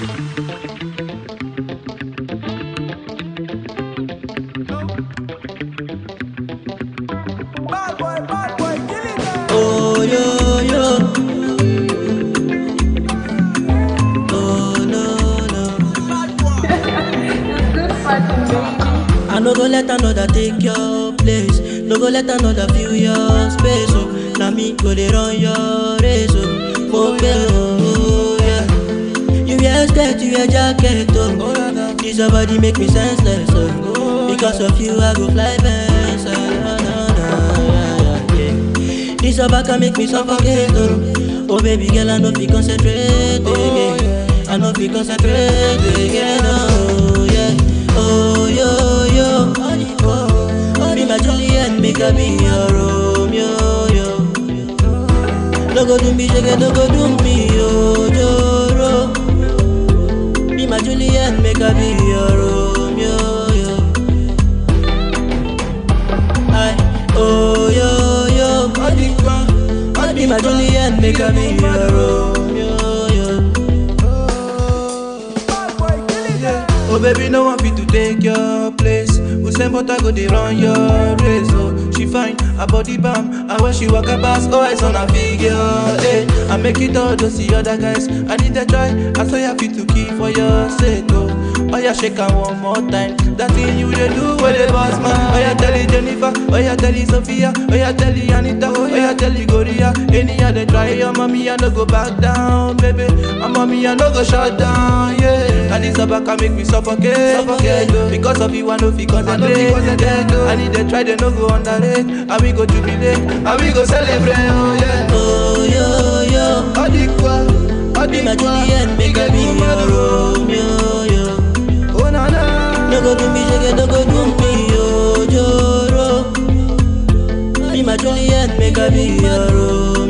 Bad boy, bad boy, kill it now. Oh yo yo. Oh no no. Bad boy. I no go let another take your place. No go let another fill your space. Oh, now me go dey run your race. Oh, oh, yeah, oh yeah. You wear skirt, you wear jacket. Oh, this your body make me senseless. Oh, because of you I go fly fence. Ah, na, na, na, yeah, yeah, yeah. This your back can make me suffocate. Oh, oh baby girl I no fit concentrate again. I no fit concentrate again. Oh yeah. Oh yo yo, oh, be my Juliet, make I be your Romeo yo. No go do me, shake no go do me yo Joro. Be my Juliet, make I be your Romeo yo. I oh yo yo, be my Juliet, make I be your Romeo yo. Bad boy, kill it now. Oh baby, no one fit to take your place. Usain Bolt go dey run your race. Oh, she fine, her body bam, and when she walk her pass, oh eyes on her figure. Hey, I make it all to see other guys. I need a try, I say I fit to keep for your sake. Oh, oh yeah, shake her one more time. That thing you dey do, where the boss man. Oh yeah, tell it Jennifer, oh yeah, tell it Sophia, oh yeah, tell it Anita, oh yeah, tell it Gloria. Any other try, your mommy I no go back down, baby. My mommy I no go shut down, yeah. And this about can make me suffocate, suffocate. oh. Because of you I no fit concentrate, concentrate. oh. I need to try, they no go underrate. And we go jubilate, and we go celebrate, oh yeah. Oh yo yo. Adikwa, Be my Adikwa, Juliet, make I be your Romeo, yo. Oh na na, No go do me, shake no go do me, yo, Joro. Be my Juliet, make I be your Romeo,